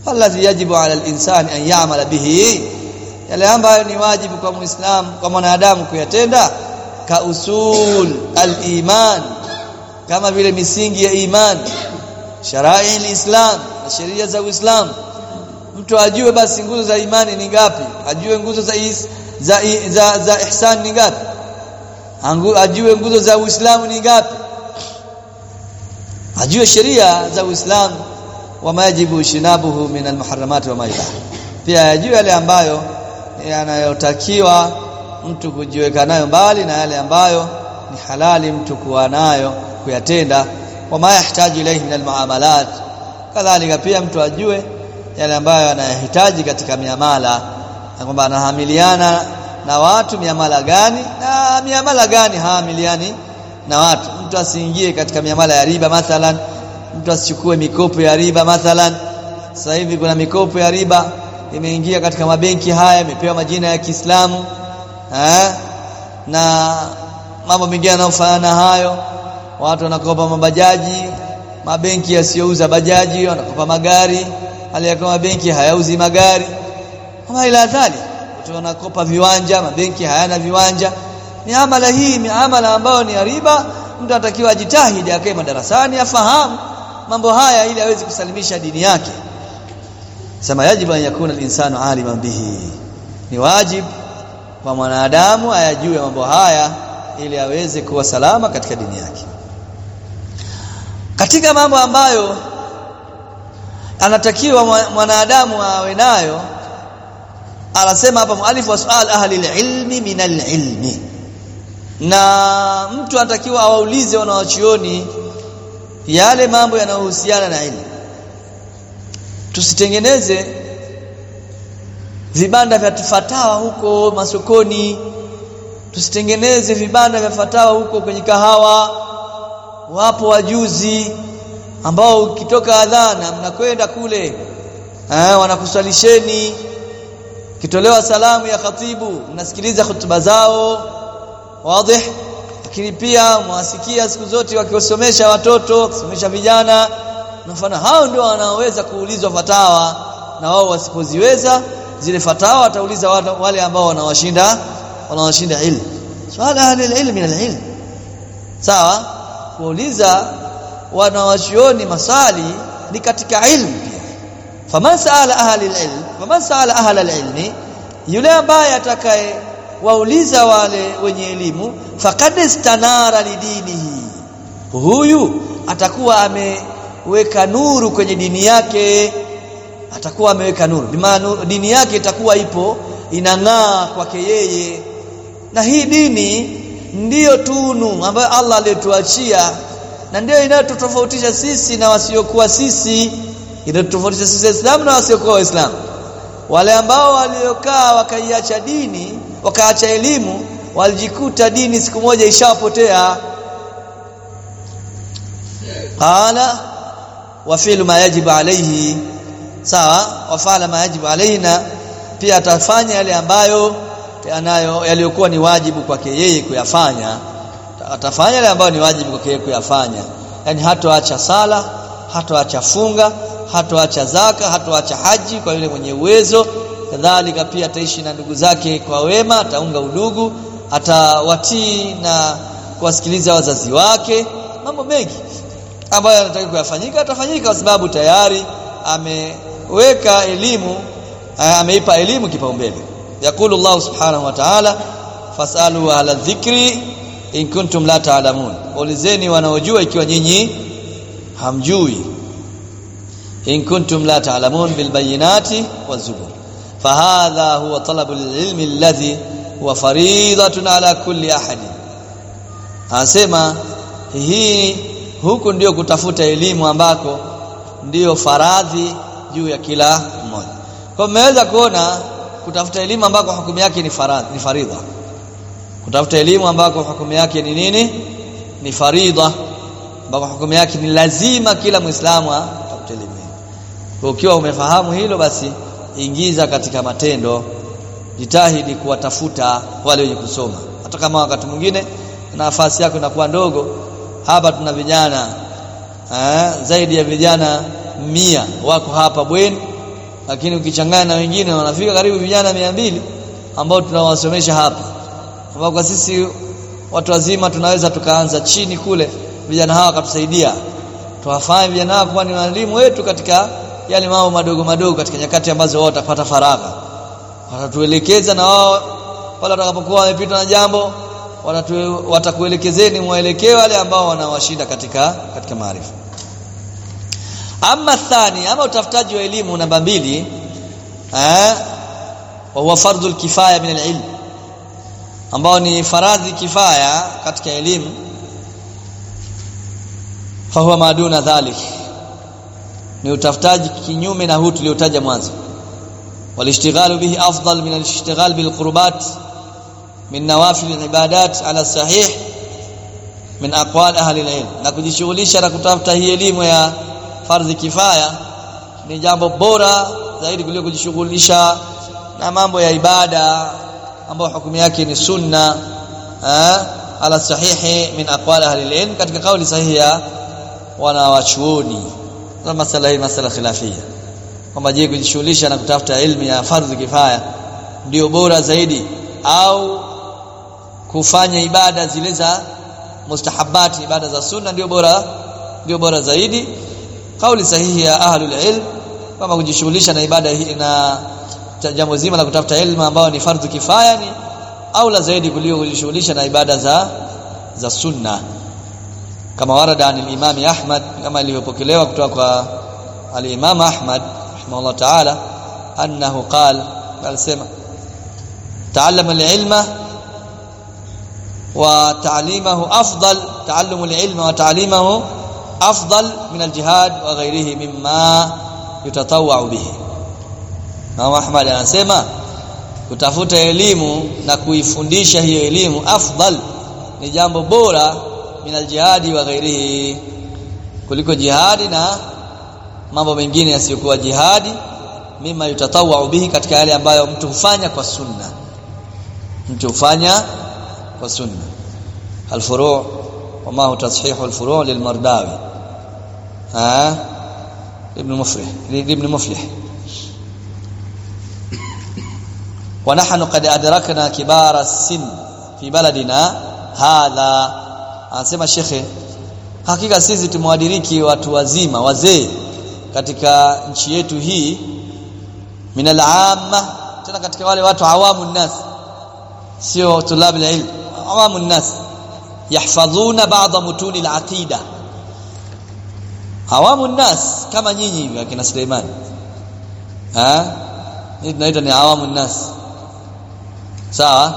alladhi yajibu ala al-insani an ya'mala bihi yale ambayo ni wajibu kwa muislamu kwa mwanadamu kuyatenda ka usul al-iman kama vile misingi ya iman sharai al-islam na sheria za Uislamu mtu ajue basi nguzo za imani ni ngapi ajue nguzo za is, za, za za ihsan ni ngapi Angu, ajue nguzo za Uislamu ni ngapi ajue sheria za Uislamu wa majibu shinabuhu min almuharramat wa maibah pia ajue yale ambayo yanayotakiwa mtu kujiweka nayo mbali na yale ambayo ni halali mtu kuwa nayo kuyatenda wa ma yahitaji ilayhi min almuamalat kadhalika pia mtu ajue yale ambayo anayahitaji katika miamala na kwamba anahamiliana na watu miamala gani na miamala gani haamiliani na watu mtu asiingie katika miamala ya riba mathalan mtu asichukue mikopo ya riba mathalan sasa hivi kuna mikopo ya riba imeingia katika mabenki haya imepewa majina ya Kiislamu eh na mambo mengine yanayofanana hayo watu wanakopa mabajaji mabenki yasiyouza bajaji wanakopa magari hali ya kama benki hayauzi magari kama ila dhali watu wanakopa viwanja mabenki hayana viwanja miamala hii miamala ambayo ni riba mtu anatakiwa ajitahidi akae madarasani afahamu mambo haya ili aweze kusalimisha dini yake sema yajibu an yakuna al-insanu aliman bihi ni wajibu kwa mwanadamu ayajue mambo haya ili aweze kuwa salama katika dini yake katika mambo ambayo anatakiwa mwanadamu awe nayo anasema hapa mualif wa sual ahli ilmi min ilmi na mtu anatakiwa awaulize wanawachuoni yale mambo yanayohusiana na ilmu tusitengeneze vibanda vya fatawa huko masokoni tusitengeneze vibanda vya fatawa huko kwenye kahawa wapo wajuzi ambao ukitoka adhana mnakwenda kule eh wanakuswalisheni kitolewa salamu ya khatibu mnasikiliza hutuba zao wazi lakini pia mwasikia siku zote wakiwasomesha watoto wakisomesha vijana mfano hao ndio wanaoweza kuulizwa fatawa na wao wasipoziweza zile fatawa watauliza wale ambao wanawashinda wanawashinda ilmu swala ahli ilmi min alilm sawa kuuliza wanawachuoni masali ni katika ilmu pia faman saala ahli alilm faman saala ahli alilmi yule ambaye atakaye wauliza wale wenye elimu faqad istanara lidinihi huyu atakuwa ameweka nuru kwenye dini yake atakuwa ameweka nuru bimaana dini yake itakuwa ipo inang'aa kwake yeye na hii dini ndiyo tunu ambayo Allah aliyotuachia na ndiyo inayotofautisha sisi na wasiokuwa sisi inayotofautisha sisi Waislamu na wasiokuwa Waislamu wale ambao waliokaa wakaiacha dini wakaacha elimu walijikuta dini siku moja ishapotea qala wa fi'lu ma yajibu alayhi sawa wafala ma yajibu alaina pia atafanya yale ambayo anayo yaliyokuwa ni wajibu kwake yeye kuyafanya atafanya yale ambayo ni wajibu kwake yeye kuyafanya yani hatoacha sala hatoacha funga hatoacha zaka hatoacha haji kwa yule mwenye uwezo kadhalika pia ataishi na ndugu zake kwa wema ataunga udugu atawatii na kuwasikiliza wazazi wake mambo mengi ambayo anataka kuyafanyika atafanyika kwa sababu tayari ameweka elimu ameipa elimu kipaumbele yakulu Allah subhanahu wa ta'ala fasalu ala dhikri in kuntum la ta'lamun ulizeni wanaojua ikiwa nyinyi hamjui in kuntum la ta'lamun bil bayinati wazubur fahadha huwa talabu ilmi alladhi huwa faridatun ala kulli ahadin anasema hii huku ndio kutafuta elimu ambako ndiyo faradhi juu ya kila mmoja kwa mmeweza kuona kutafuta elimu ambako hukumu yake ni faradhi ni faridha kutafuta elimu ambako hukumu yake ni nini ni faridha ambako hukumu yake ni lazima kila muislamu atafute elimu kwa ukiwa umefahamu hilo basi ingiza katika matendo jitahidi kuwatafuta wale wenye kusoma hata kama wakati mwingine nafasi yako inakuwa ndogo hapa tuna vijana eh, zaidi ya vijana mia wako hapa bweni lakini ukichanganya na wengine wanafika karibu vijana mia mbili ambao tunawasomesha hapa ambao kwa sisi watu wazima tunaweza tukaanza chini kule vijana hawa wakatusaidia tuwafanye vijana hawa kuwa ni walimu wetu katika yale mambo madogo madogo katika nyakati ambazo wao watapata faragha watatuelekeza na wao pale watakapokuwa wamepita na jambo watakuelekezeni mwelekeo wale ambao wanawashinda katika katika maarifa ama thani ama utafutaji wa elimu namba mbili eh wa huwa fardhu kifaya min al-ilm ambao ni faradhi kifaya katika elimu fahuwa maduna dhalik ni utafutaji kinyume na huu tuliotaja mwanzo walishtighalu bihi afdal min alishtighal bil qurbat min nawafil al-ibadat ala sahih min aqwal ahli al-ilm na kujishughulisha na kutafuta hii elimu ya fardhi kifaya ni jambo bora zaidi kuliko kujishughulisha na mambo ya ibada ambayo hukumu yake ni sunna eh, ala sahihi min aqwal ahli al-ilm katika kauli sahihi ya wanawachuoni na masala hii masala khilafia kwamba je kujishughulisha na kutafuta elimu ya fardhi kifaya ndio bora zaidi au kufanya ibada zile za mustahabati ibada za sunna ndio bora ndio bora zaidi kauli sahihi ya ahlul ilm kama kujishughulisha na ibada hii na jambo zima la kutafuta elimu ambayo ni fardhu kifaya ni aula zaidi kuliko kujishughulisha na ibada za za sunna kama warada an al-Imam Ahmad kama ilivyopokelewa kutoka kwa al-Imam Ahmad rahimahullah ta'ala annahu qala alisema ta'allama al-ilma wa ta'limahu afdal ta'allumu al-ilma wa ta'limahu afdal min al-jihad wa ghayrihi mimma yutatawwa'u bihi Imam Ahmad anasema kutafuta elimu na kuifundisha hiyo elimu afdal ni jambo bora min aljihadi wa ghairihi kuliko jihadi na mambo mengine yasiyokuwa jihadi mima yutatawwa bihi katika yale ambayo mtu hufanya kwa sunna mtu hufanya kwa sunna alfuru' wama hu tashihu alfuru' lilmardawi ha ibn muflih ibn muflih ونحن قد أدركنا كبار السن في بلدنا هذا anasema shekhe hakika sisi tumewadiriki watu wazima wazee katika nchi yetu hii minal amma tena katika wale watu awamu nas sio tulab ilm awamu nas yahfadhuna ba'dha mutuni al-aqida awamu nas kama nyinyi hivi akina Suleiman ha hii tunaita ni awamu nas sawa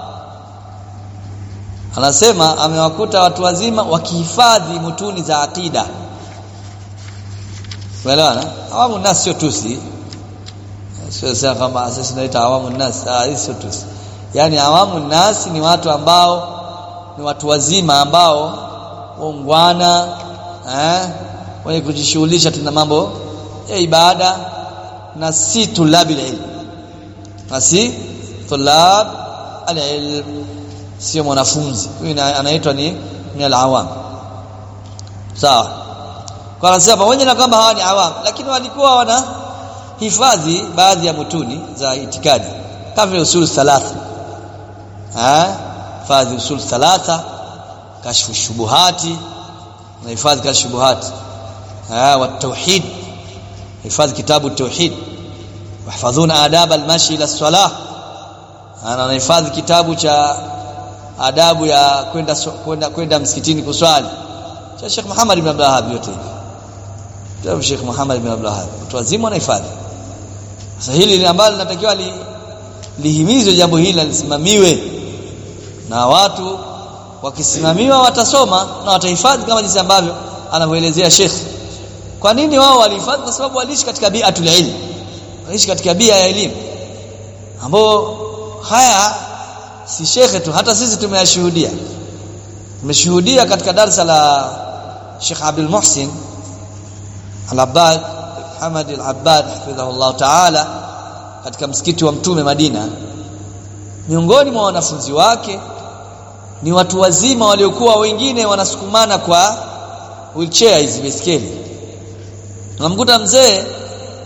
anasema amewakuta watu wazima wakihifadhi mutuni za akida umeelewana awamu nas sio tusi sio sasa kama sisi tunaita awamu nas ah hii sio tusi yani awamu nas ni watu ambao ni watu wazima ambao waungwana eh wenye kujishughulisha tuna mambo ya ibada na si tulabil ilm na si tulab alilm sio mwanafunzi huyu anaitwa ni ni alawam sawa kwa anasema pamoja na kwamba hawa ni awam lakini walikuwa wana hifadhi baadhi ya mutuni za itikadi kama vile usul thalatha eh hifadhi usul thalatha kashfu shubuhati na hifadhi kashfu shubuhati eh wa tauhid hifadhi kitabu tauhid wahfadhuna adab almashi ila salah ana anahifadhi kitabu cha adabu ya kwenda kwenda kwenda msikitini kuswali cha Sheikh Muhammad ibn Abdul Wahhab yote hivi kitabu Sheikh Muhammad ibn Abdul Wahhab watu wazima wanahifadhi sasa hili ambalo linatakiwa li, lihimizwe jambo hili lisimamiwe na watu wakisimamiwa watasoma na watahifadhi kama jinsi ambavyo anavyoelezea Sheikh kwa nini wao walihifadhi kwa sababu waliishi katika bi'atul ilm waliishi katika bia ya elimu ambao haya si shekhe tu hata sisi tumeyashuhudia tumeshuhudia katika darasa la Sheikh Abdul Muhsin Al-Abbad Hamad Al-Abbad hafidhahullah ta'ala katika msikiti wa Mtume Madina miongoni mwa wanafunzi wake ni watu wazima waliokuwa wengine wanasukumana kwa wheelchair hizi baiskeli unamkuta mzee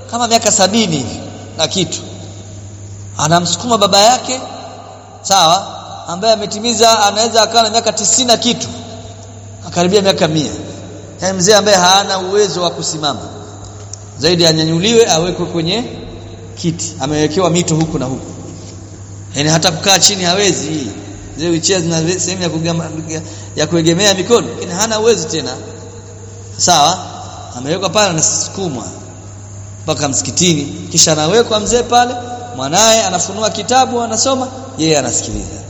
kama miaka sabini hivi na kitu anamsukuma baba yake sawa ambaye ametimiza anaweza akawa na miaka tisini na kitu akaribia miaka mia yaani mzee ambaye hana uwezo wa kusimama zaidi anyanyuliwe awekwe kwenye kiti amewekewa mito huku na huku yaani hata kukaa chini hawezi zile wheelchair zina sehemu ya kugama, ya kuegemea mikono lakini hana uwezo tena sawa amewekwa pale anasukumwa mpaka msikitini kisha anawekwa mzee pale mwanaye anafunua kitabu anasoma yeye anasikiliza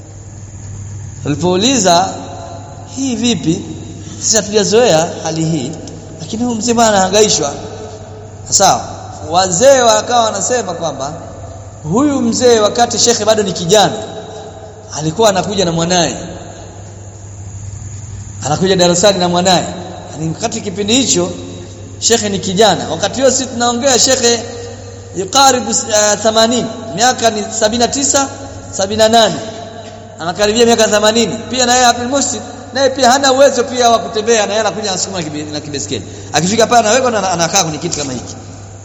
Alipouliza hii vipi sisi hatujazoea hali hii lakini huyu mzee bwana anahangaishwa sawa wazee wakawa wanasema kwamba huyu mzee wakati shekhe bado ni kijana alikuwa anakuja na mwanaye anakuja darasani na mwanaye ni wakati kipindi hicho shekhe ni kijana wakati huo sisi tunaongea shekhe yukaribu uh, 80 miaka ni 79 78 anakaribia miaka 80 pia na yeye Abdul Muhsin naye pia hana uwezo pia wa kutembea na yeye anakuja anasukuma na kibeskeli akifika pale anawekwa na anakaa kwenye kiti kama hiki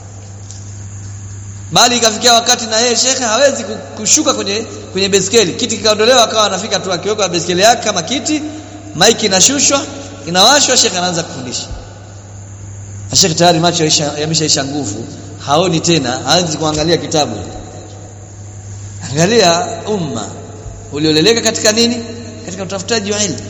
bali ikafikia wakati na yeye shekhe hawezi kushuka kwenye kwenye beskeli kiti kikaondolewa akawa anafika tu akiweka beskeli yake kama kiti maiki inashushwa inawashwa shekhe anaanza kufundisha shekhe tayari macho yameshaisha nguvu haoni tena hawezi kuangalia kitabu angalia umma ulioleleka katika nini katika utafutaji wa elimu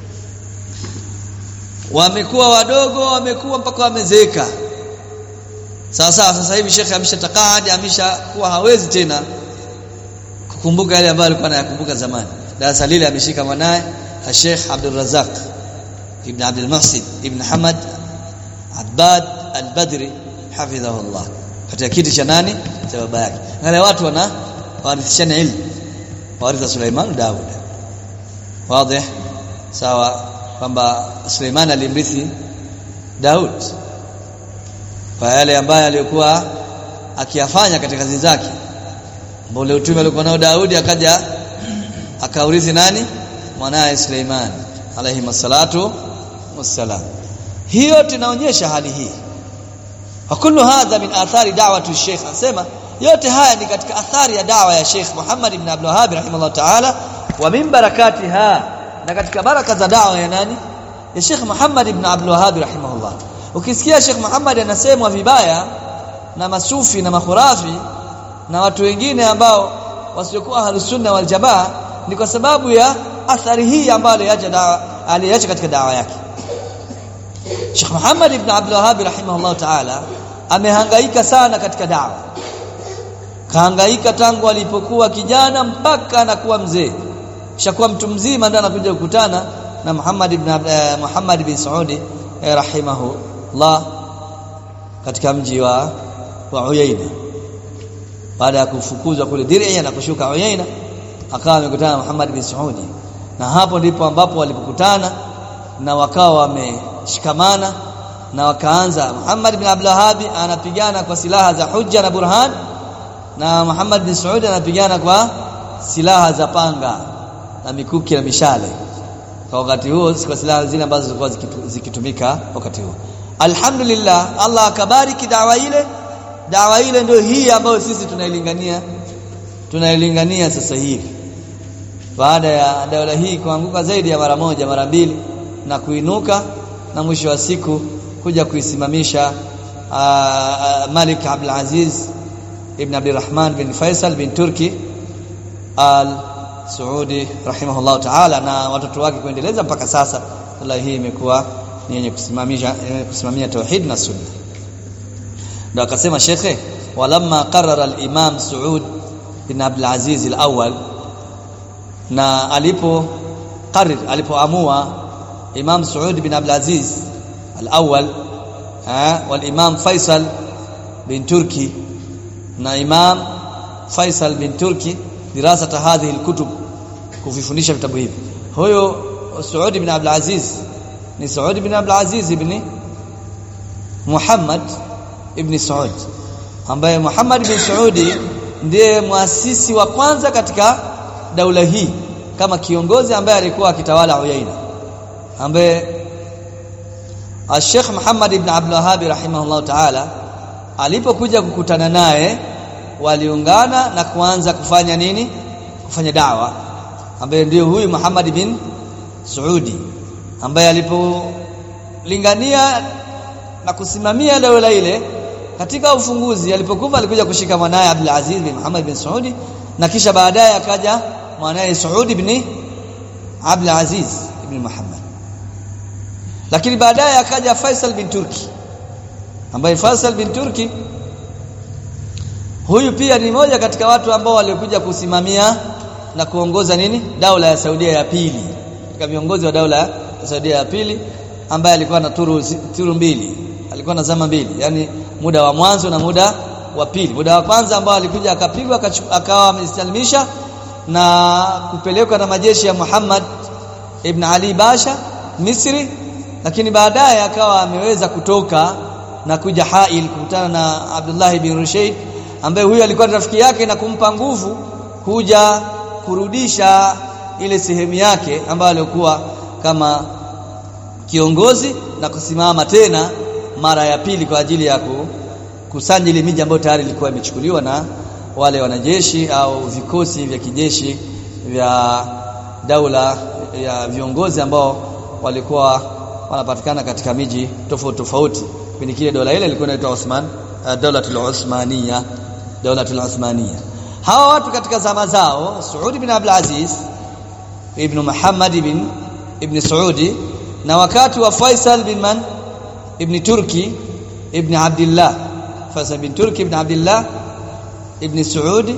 wamekuwa wadogo wamekuwa mpaka wamezeeka sawa sawa sasa hivi shekhe ameshatakadi ameshakuwa hawezi tena kukumbuka yale ambayo alikuwa anayakumbuka zamani darasa lile ameshika mwanaye Sheikh Abdul Razak ibn Abdul Muhsin ibn Hamad Abbad al-Badri hafidhahullah katika kiti cha nani cha baba yake wale watu wana warithishana ilmu waritha Suleiman Daud wazi sawa kwamba Suleiman alimrithi Daud kwa yale ambayo aliyokuwa akiyafanya katika kazi zake mbole utume alikuwa nao Daudi akaja akaurithi nani mwanae Suleiman alayhi masalatu wassalam hiyo tunaonyesha hali hii wa kullu hadha min athari da'wati Sheikh anasema yote haya ni katika athari ya dawa ya Sheikh Muhammad ibn Abdul Wahhab rahimahullah ta'ala wa min barakatiha na katika baraka za dawa ya nani ya Sheikh Muhammad ibn Abdul Wahhab rahimahullah ukisikia Sheikh Muhammad anasemwa vibaya na masufi na makhurafi na watu wengine ambao wasiokuwa ahlusunna wal jamaa ni kwa sababu ya athari hii ambayo aliacha dawa aliacha katika dawa yake Sheikh Muhammad ibn Abdul Wahhab rahimahullah ta'ala amehangaika sana katika dawa kahangaika tangu alipokuwa kijana mpaka anakuwa mzee shakuwa mtu mzima ndio anakuja kukutana na Muhammad ibn uh, Muhammad bin Saudi eh, rahimahullah katika mji wa wa Uyaina baada ya kufukuzwa kule Dir'ia na kushuka Uyaina akawa amekutana na Muhammad bin Saudi na hapo ndipo ambapo walipokutana na wakawa wameshikamana na wakaanza Muhammad bin Abdul Wahhab anapigana kwa silaha za hujja na burhan na Muhammad bin Saudi anapigana kwa silaha za panga na mikuki na mishale kwa wakati huo kwa silaha zile ambazo zilikuwa zikitumika wakati huo alhamdulillah Allah akabariki dawa ile dawa ile ndio hii ambayo sisi tunailingania tunailingania sasa hivi baada ya dawa hii kuanguka zaidi ya mara moja mara mbili na kuinuka na mwisho wa siku kuja kuisimamisha Malik Abdul Aziz ibn Abdurrahman bin Faisal bin Turki al Saudi rahimahullah ta'ala na watoto wake kuendeleza mpaka sasa Allah hii imekuwa ni yenye kusimamisha kusimamia tauhid na sunna ndio akasema shekhe walamma qarara al-imam Saud bin Abdul Aziz al-awwal na alipo qarir alipoamua Imam Saud bin Abdul Aziz al-awwal wal Imam Faisal bin Turki na Imam Faisal bin Turki dirasata hadhihi al-kutub kuvifundisha vitabu hivi huyo Saud bin Abdul Aziz ni Saud bin Abdul Aziz ibn Muhammad ibn Saud ambaye Muhammad bin Saudi ndiye muasisi wa kwanza katika daula hii kama kiongozi ambaye alikuwa akitawala Uyaina ambaye Sheikh Muhammad ibn Abdul Wahhab rahimahullah ta'ala alipokuja kukutana naye waliungana na kuanza kufanya nini kufanya dawa ambaye ndio huyu Muhammad bin Saudi ambaye alipolingania na kusimamia dola ile katika ufunguzi alipokufa alikuja kushika mwanaye Abdul Aziz bin Muhammad bin Saudi na kisha baadaye akaja mwanaye Saudi ibn Abdul Aziz ibn Muhammad lakini baadaye akaja Faisal bin Turki ambaye Faisal bin Turki huyu pia ni moja katika watu ambao walikuja kusimamia na kuongoza nini daula ya Saudia ya pili katika viongozi wa daula ya Saudia ya pili ambaye alikuwa na turu, turu mbili alikuwa na zama mbili yani muda wa mwanzo na muda wa pili muda wa kwanza ambao alikuja akapigwa akawa amesalimisha na kupelekwa na majeshi ya Muhammad ibn Ali Basha Misri lakini baadaye akawa ameweza kutoka na kuja Hail kukutana na Abdullah bin Rushayd ambaye huyu alikuwa rafiki yake na kumpa nguvu kuja kurudisha ile sehemu yake ambayo alikuwa kama kiongozi na kusimama tena mara ya pili kwa ajili ya kusanya ile miji ambayo tayari ilikuwa imechukuliwa na wale wanajeshi au vikosi vya kijeshi vya daula ya viongozi ambao walikuwa wanapatikana katika miji tofauti tofauti kipindi kile dola ile ilikuwa inaitwa Osman uh, Dawlatul Uthmaniyya Dawlatul Uthmaniyya hawa watu katika zama zao Saudi bin Abdul Aziz ibn Muhammad ibn ibn Saudi na wakati wa Faisal bin man ibn Turki ibn Abdullah Faisal bin Turki ibn Abdullah ibn Saudi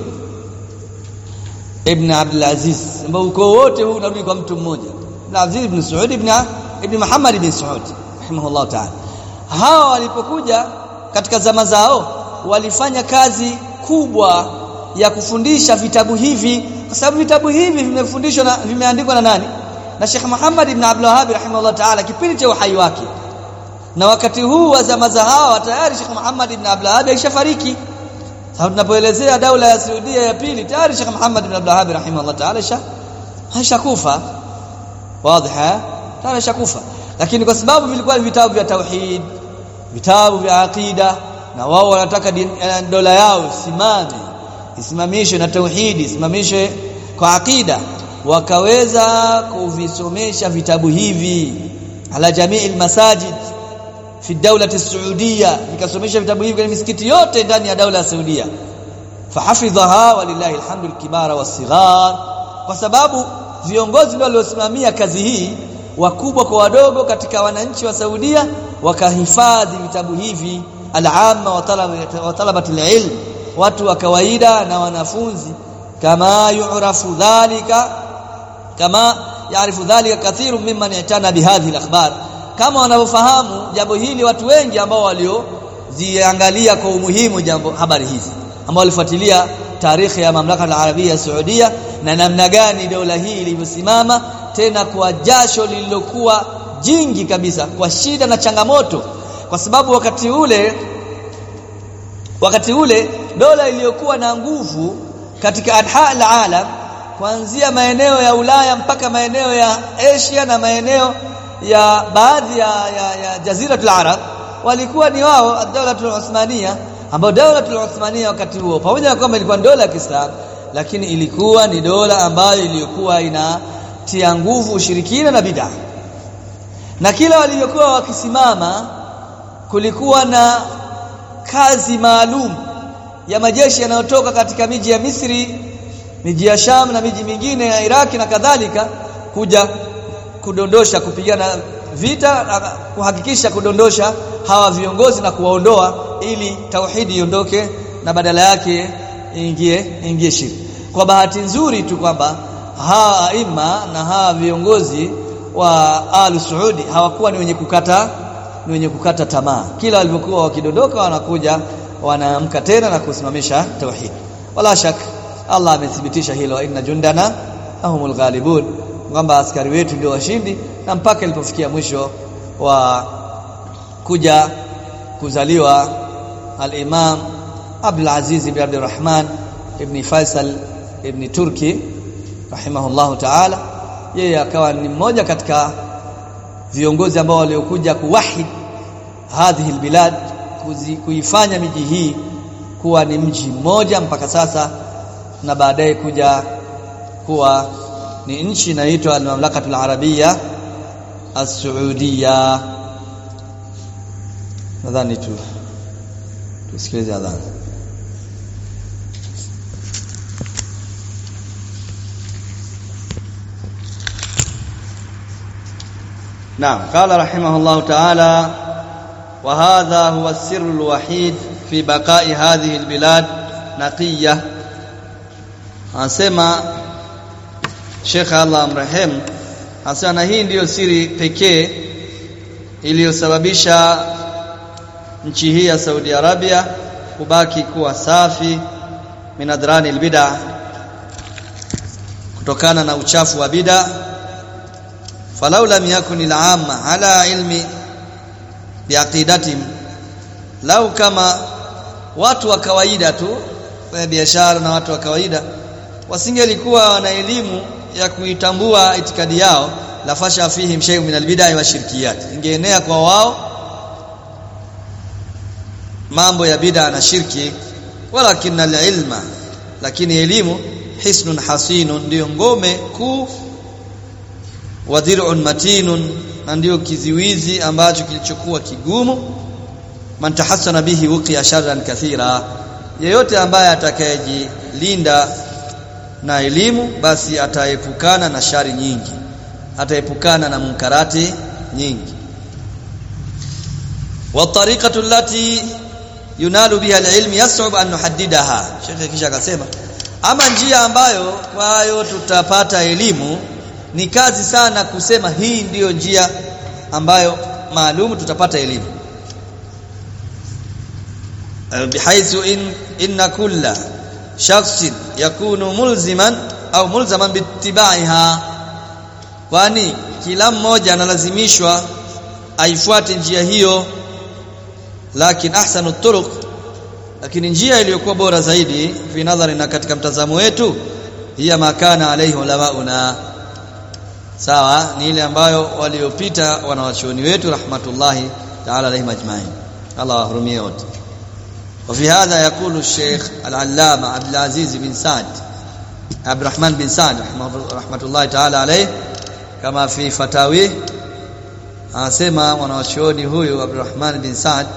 ibn Abdul Aziz ambao uko wote huu unarudi kwa mtu mmoja ibn Aziz ibn Saudi ibn ibn Muhammad ibn Saudi rahimahullah ta'ala hawa walipokuja katika zama zao walifanya kazi kubwa ya kufundisha vitabu hivi kwa sababu vitabu hivi vimefundishwa na vimeandikwa na nani na Sheikh Muhammad ibn Abdul Wahhab rahimahullah ta'ala kipindi cha uhai wake na wakati huu wa zama za hawa tayari Sheikh Muhammad ibn Abdul Wahhab alishafariki sababu tunapoelezea daula ya Saudia ya pili tayari Sheikh Muhammad ibn Abdul Wahhab rahimahullah ta'ala hashakufa wazi tayari shakufa lakini kwa sababu vilikuwa vitabu vya tauhid vitabu vya aqida na wao wanataka dola yao simame isimamishwe na tauhidi isimamishwe kwa aqida wakaweza kuvisomesha vitabu hivi ala jamii masajid fi dawlati saudia vikasomesha vitabu hivi kwenye misikiti yote ndani ya daula ya Saudia fahafidhaha walillahi alhamdu alkibara wasighar kwa sababu viongozi ndio waliosimamia kazi hii wakubwa kwa wadogo katika wananchi wa Saudia wakahifadhi vitabu hivi al-amma wa talabati al-ilm watu wa kawaida na wanafunzi kama yu'rafu dhalika kama yaarifu dhalika kathiru mimman yatana bihadhihi al-akhbar kama wanavyofahamu jambo hili watu wengi ambao walioziangalia kwa umuhimu jambo habari hizi ambao walifuatilia tarehe ya mamlaka al-arabia ya Saudia na namna gani dola hii ilivyosimama tena kwa jasho lililokuwa jingi kabisa kwa shida na changamoto kwa sababu wakati ule wakati ule dola iliyokuwa na nguvu katika anha al-alam kuanzia maeneo ya Ulaya mpaka maeneo ya Asia na maeneo ya baadhi ya, ya, ya jaziratul arab walikuwa ni wao ad-dawlatul Uthmaniyya ambao dawlatul Uthmaniyya wakati huo pamoja na kwamba ilikuwa dola ya Kiislamu lakini ilikuwa ni dola ambayo iliyokuwa inatia nguvu ushirikina na bid'a na kila walivyokuwa wakisimama kulikuwa na kazi maalum ya majeshi yanayotoka katika miji ya Misri miji ya Sham na miji mingine ya Iraki na kadhalika kuja kudondosha kupigana vita na kuhakikisha kudondosha hawa viongozi na kuwaondoa ili tauhidi iondoke na badala yake ingie ingie shirki kwa bahati nzuri tu kwamba hawa aima na hawa viongozi wa Al Saudi hawakuwa ni wenye kukata ni wenye kukata tamaa kila walivyokuwa wakidondoka wanakuja wanaamka tena na kusimamisha tauhid wala shak Allah amethibitisha hilo inna jundana ahumul ghalibun kwamba askari wetu ndio washindi na mpaka ilipofikia mwisho wa kuja kuzaliwa al-Imam Abdul Aziz ibn Abdul Rahman ibn Faisal ibn Turki rahimahullahu ta'ala yeye akawa ni mmoja katika viongozi ambao waliokuja kuwahid hadhihi albilad kuzi, kuifanya miji hii kuwa ni mji mmoja mpaka sasa na baadaye kuja kuwa ni nchi inaitwa al-Mamlakatul Arabia As-Saudia nadhani tu tusikilize adhana نعم قال رحمه الله تعالى وهذا هو السر الوحيد في بقاء هذه البلاد نقية anasema Sheikh Allah amrehemu anasema na hii ndiyo siri pekee iliyosababisha nchi hii ya Saudi Arabia kubaki kuwa safi minadrani albid'a kutokana na uchafu wa bid'a falau lam yakun al-amma ala ilmi biaqidatihim lau kama watu wa kawaida tu wa biashara na watu wa kawaida wasingelikuwa wana elimu ya kuitambua itikadi yao la fasha fihim shay'un min al-bid'a wa shirkiyat ingeenea kwa wao mambo ya bid'a na shirki walakin al-ilma lakini elimu hisnun hasinun ndio ngome kuu wa dir'un matinun na ndio kiziwizi ambacho kilichokuwa kigumu man tahassana bihi wuqiya sharran kathira yeyote ambaye atakayejilinda na elimu basi ataepukana na shari nyingi ataepukana na munkarati nyingi wa tariqatu allati yunalu biha alilm yas'ub an nuhaddidaha shekhe kisha akasema ama njia ambayo kwayo tutapata elimu ni kazi sana kusema hii ndiyo njia ambayo maalum tutapata elimu bihaythu in inna kulla shakhsin yakunu mulziman au mulzaman bittibaiha kwani kila mmoja analazimishwa aifuate njia hiyo lakini ahsanu turuq lakini njia iliyokuwa bora zaidi fi nadhari na katika mtazamo wetu hiya makana alaihi ulamauna sawa ni ile ambayo waliopita wanawachuoni wetu rahmatullahi ta'ala alaihim ajma'in Allah wahurumie wote وفي هذا يقول الشيخ العلامة عبد العزيز بن سعد عبد الرحمن بن سعد رحمة الله تعالى عليه كما في فتاويه anasema mwanachuoni huyu Abdurrahman bin Saad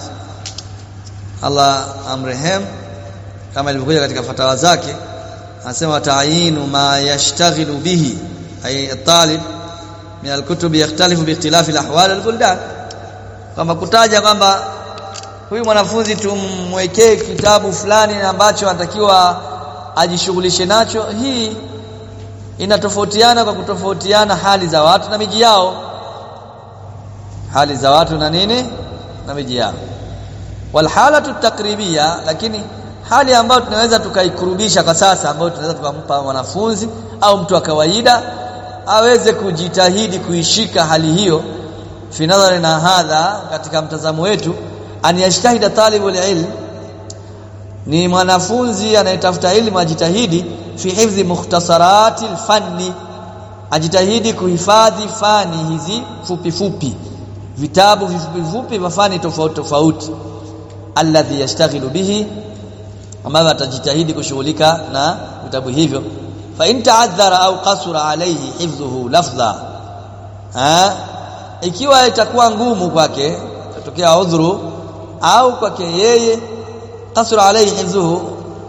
Allah amrehem kama ilivyokuja katika fatawa zake anasema ta'yinu ma yashtaghilu bihi ay talib min alkutub yakhtalifu biikhtilafi alahwal albuldan kama kutaja kwamba huyu mwanafunzi tumwekee kitabu fulani ambacho anatakiwa ajishughulishe nacho hii inatofautiana kwa kutofautiana hali za watu na miji yao hali za watu na nini na miji yao walhalatu takribia lakini hali ambayo tunaweza tukaikurubisha kwa sasa ambayo tunaweza tukampa mwanafunzi au mtu wa kawaida aweze kujitahidi kuishika hali hiyo fi nadhari na hadha katika mtazamo wetu an yajtahida talibul ilm ni mwanafunzi anayetafuta elimu ajitahidi fi hifdhi mukhtasarati alfanni ajitahidi kuhifadhi fani hizi fupi fupi vitabu vifupi vifupi vya fani tofauti tofauti alladhi yashtaghilu bihi ambavyo atajitahidi kushughulika na vitabu hivyo fa in ta'adhara au qasura alayhi hifdhuhu lafdha ha ikiwa itakuwa ngumu kwake tatokea udhuru au kwake yeye qasura alayhi hifdhuhu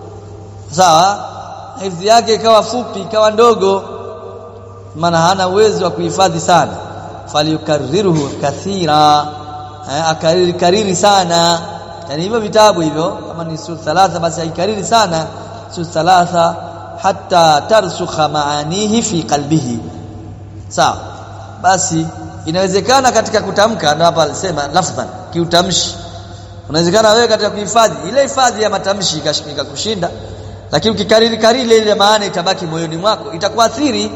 sawa hifdhi yake ikawa fupi ikawa ndogo maana hana uwezo wa kuhifadhi sana falyukarriruhu kathira akariri kariri sana yani hivyo vitabu hivyo kama ni sura thalatha basi aikariri sana sura thalatha hatta tarsukha maanihi fi qalbihi sawa basi inawezekana katika kutamka ndio hapa alisema lafdhan kiutamshi unawezekana wewe katika kuhifadhi ile hifadhi ya matamshi ikashika kushinda lakini ukikariri kariri ile maana itabaki moyoni mwako itakuathiri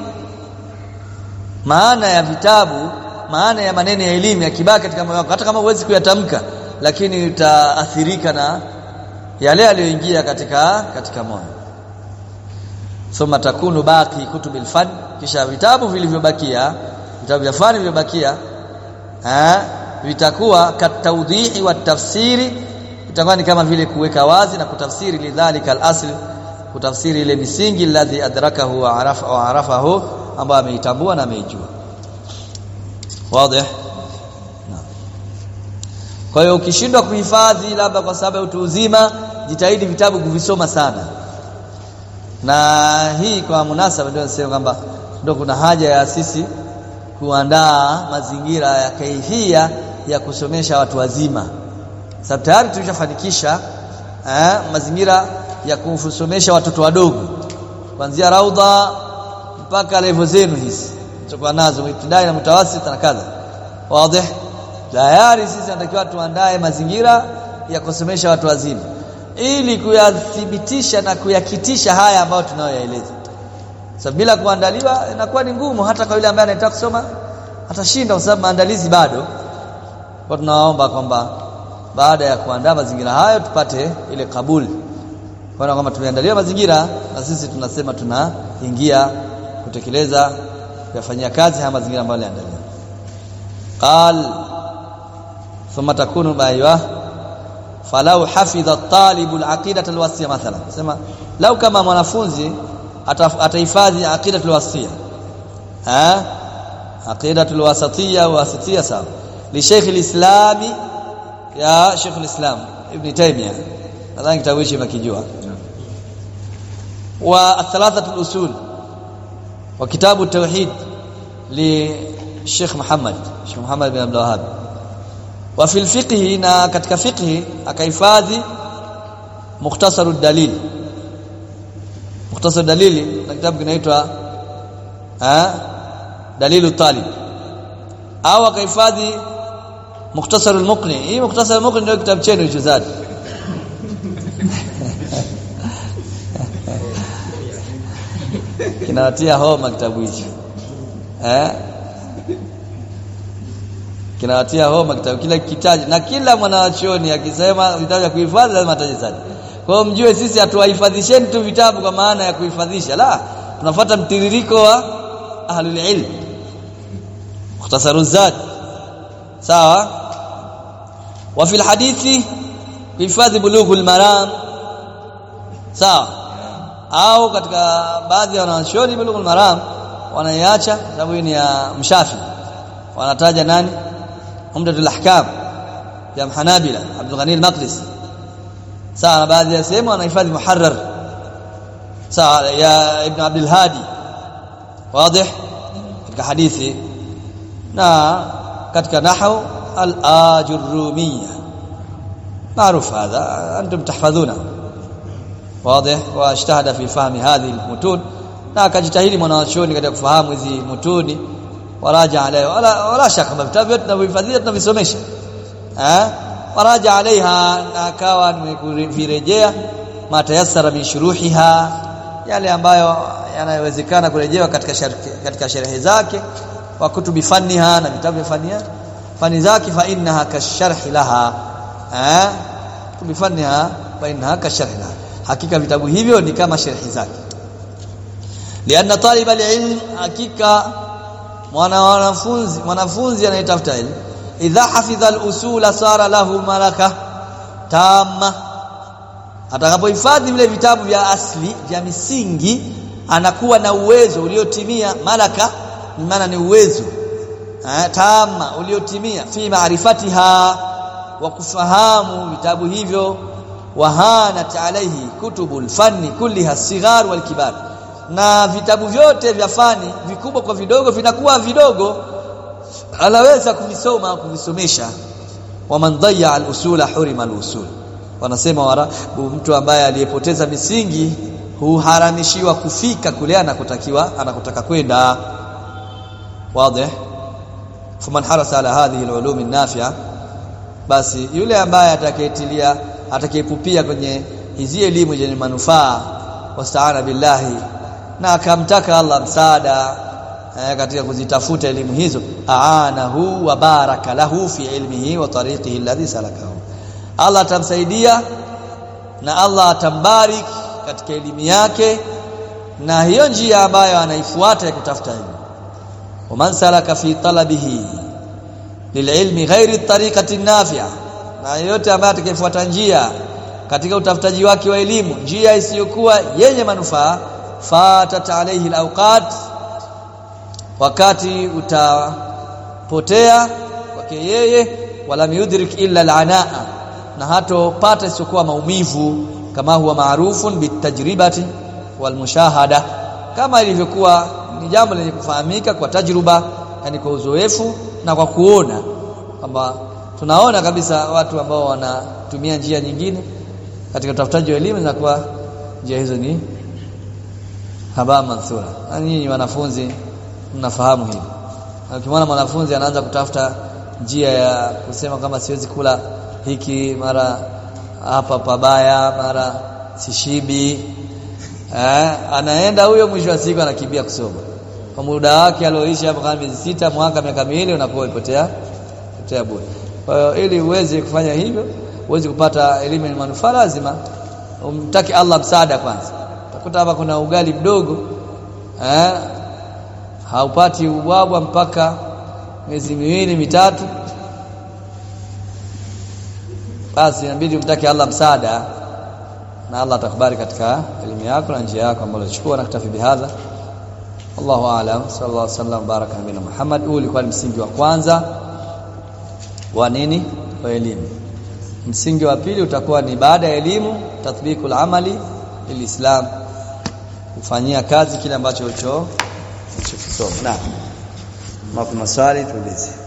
maana ya vitabu maana ya maneno ya elimu yakibaki katika moyo wako hata kama huwezi kuyatamka lakini utaathirika na yale yaliyoingia katika katika moyo thumma takunu baqi kutubil fan kisha vitabu vilivyobakia vitabu vya fani vilivyobakia eh vitakuwa katawdhihi wa tafsiri itakuwa ni kama vile kuweka wazi na kutafsiri lidhalika al-asl kutafsiri ile misingi alladhi adrakahu wa arafa wa arafahu ambayo ameitambua na ameijua wazi kwa hiyo ukishindwa kuhifadhi labda kwa sababu ya utu uzima jitahidi vitabu kuvisoma sana na hii kwa munasaba ndio nasema kwamba ndio kuna haja ya sisi kuandaa mazingira ya kaifia ya kusomesha watu wazima sababu tayari tulishafanikisha eh, mazingira ya kusomesha watoto wadogo kuanzia raudha mpaka level zenu hizi tutakuwa nazo ibtidai na mutawasit na kadha wazi tayari sisi tunatakiwa tuandae mazingira ya kusomesha watu wazima ili kuyathibitisha na kuyakitisha haya ambayo tunayoyaeleza sasa bila kuandaliwa inakuwa ni ngumu hata kwa yule ambaye anataka kusoma atashinda kwa sababu maandalizi bado kwa tunaomba kwamba baada ya kuandaa mazingira hayo tupate ile kabuli kwa kwamba tumeandaliwa mazingira na sisi tunasema tunaingia kutekeleza kuyafanyia kazi haya mazingira ambayo yaliandaliwa qal thumma takunu baiwa falau hafidha at-talibu al-aqidata al-wasiyya mathalan sema lau kama mwanafunzi atahifadhi aqidatu al-wasiyya ha aqidatu al-wasatiyya wasatiyya sawa li Sheikh al-Islam ya Sheikh al-Islam Ibn Taymiyyah nadhani kitabu hichi mkijua wa athalathatu al-usul wa kitabu at-tauhid li Sheikh Muhammad Sheikh Muhammad bin Abdul Wahhab wa fil fiqh na katika fiqh akahifadhi mukhtasar ad-dalil mukhtasar dalili na kitabu kinaitwa eh dalilu talib au akahifadhi mukhtasar al-muqni hii mukhtasar al-muqni ndio kitabu chenu hicho zadi kinawatia homa kitabu hicho eh kinawatia homa kitabu kila kitaji na kila mwanachuoni akisema vitabu vya kuhifadhi lazima ataje sana kwa hiyo mjue sisi hatuwahifadhisheni tu vitabu kwa maana ya kuhifadhisha la tunafuata mtiririko wa ahlul ilm mukhtasaru zad sawa wa fil hadithi hifadhi bulughul maram sawa au katika baadhi ya wanachuoni bulughul maram wanaiacha sababu hii ni ya mshafi wanataja nani umdatul ahkam ya mhanabila Abdul Ghani al-Maqdisi sawa na baadhi ya sehemu wanahifadhi muharrar sawa ya ibn Abdul Hadi wazi katika hadithi na katika nahwu al-ajurrumiyya معروف هذا انتم تحفظونه واضح واجتهد في فهم هذه المتون na akajitahidi mwanachuoni katika kufahamu hizi mutuni waraja alayhi wala wala shaka vitabu vyote tunavyohifadhia tunavisomesha eh waraja alaiha na akawa nimevirejea matayassara min shuruhiha yale ambayo yanayowezekana kurejewa katika sharhi, katika sherehe zake wa kutubi fanniha na vitabu vya fania fani zake fa innaha kasharhi laha eh kutubi fanniha fa innaha kasharhi laha hakika vitabu hivyo ni kama sharhi zake lianna talib alilm hakika mwana wanafunzi mwanafunzi anayetafuta elimu idha hafidha al-usula sara lahu malaka tamma atakapohifadhi vile vitabu vya asli vya misingi anakuwa na uwezo uliotimia malaka ni maana ni uwezo eh, tamma uliotimia fi maarifatiha wa kufahamu vitabu hivyo wahanat alaihi kutubul fanni kulliha sighar wal kibar na vitabu vyote vya fani vikubwa kwa vidogo vinakuwa vidogo anaweza kuvisoma kuvisomesha waman dhayya al-usula hurima al-usul wanasema warabu mtu ambaye aliyepoteza misingi huharamishiwa kufika kule anakotakiwa anakotaka kwenda wazi faman harasa ala hadhihi al-ulum an-nafi'a basi yule ambaye atakayetilia atakayepupia kwenye hizi elimu zenye manufaa wastaana billahi na akamtaka Allah msaada eh, katika kuzitafuta elimu hizo aanahu wa baraka lahu fi ilmihi wa tariqihi alladhi salakahu Allah atamsaidia na Allah atambarik katika elimu yake na hiyo njia ambayo anaifuata ya kutafuta elimu waman salaka fi talabihi lililmi ghairi tariqati nafi'a na yeyote ambaye atakayefuata njia katika utafutaji wake wa elimu njia isiyokuwa yenye manufaa fatat alayhi alawqat wakati utapotea kwake yeye wala yudrik illa alanaa na hatopata isiyokuwa maumivu kama huwa maarufun bitajribati walmushahada kama ilivyokuwa ni jambo lenye kufahamika kwa tajruba yani kwa uzoefu na kwa kuona kwamba tunaona kabisa watu ambao wanatumia njia nyingine katika utafutaji wa elimu zinakuwa njia hizo ni haba mansura na nyinyi wanafunzi mnafahamu hili ukimwona mwanafunzi anaanza kutafuta njia ya kusema kama siwezi kula hiki mara hapa pabaya mara sishibi eh, anaenda huyo mwisho wa siku anakimbia kusoma kwa muda wake alioishi hapo kama miezi sita mwaka miaka miwili unakuwa umepotea potea bure kwa hiyo ili uweze kufanya hivyo uweze kupata elimu yenye manufaa lazima umtaki Allah msaada kwanza utakuta hapa kuna ugali mdogo eh haupati ubwabwa mpaka miezi miwili mitatu basi inabidi umtaki Allah msaada na Allah atakubali katika elimu yako na njia yako ambayo unachukua na kutafi bihadha Allahu a'lam sallallahu alaihi wasallam baraka nabina Muhammad huu ulikuwa ni msingi wa kwanza wa nini wa elimu msingi wa pili utakuwa ni baada ya elimu tathbikul amali lilislam kufanyia kazi kile ambacho ulicho ulichokisoma na maswali tuulize